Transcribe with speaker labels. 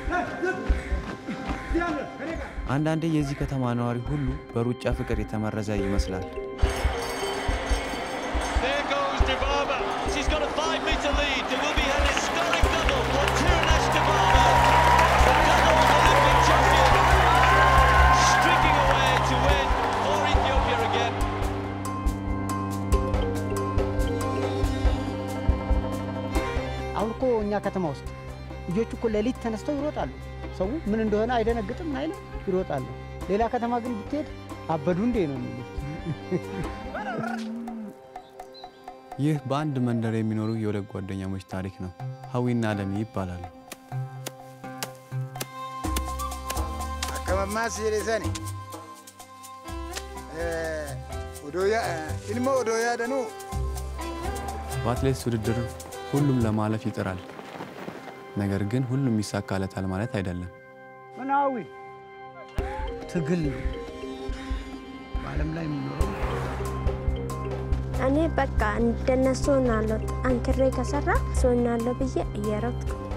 Speaker 1: አንዳንዴ የዚህ ከተማ ነዋሪ ሁሉ በሩጫ ፍቅር የተመረዘ ይመስላል።
Speaker 2: There goes Dybala. She's got a five-metre lead. There will be an historic double for Tirunesh Dybala, the double Olympic champion, streaking away to win for Ethiopia again.
Speaker 3: አሁን እኮ እኛ ከተማ ውስጥ ልጆች እኮ ሌሊት ተነስተው ይሮጣሉ። ሰው ምን እንደሆነ አይደነግጥም አይልም፣ ይሮጣሉ። ሌላ ከተማ ግን ብትሄድ አበዱ እንዴ ነው የሚሉት።
Speaker 1: ይህ በአንድ መንደር የሚኖሩ የሁለት ጓደኛሞች ታሪክ ነው። ሀዊና አለሚ ይባላሉ።
Speaker 4: Akkam jedhesani ilma odoo yaadanuu
Speaker 1: በአትሌቲክስ ውድድር ሁሉም ለማለፍ ይጥራል። ነገር ግን ሁሉም ይሳካለታል ማለት አይደለም።
Speaker 3: ምናዊ ትግል ነው በዓለም ላይ የሚኖረው
Speaker 5: እኔ በቃ እንደነሱ ሆናለሁ። ጠንክሬ ከሰራ ሰው ሆናለሁ ብዬ እየሮጥኩ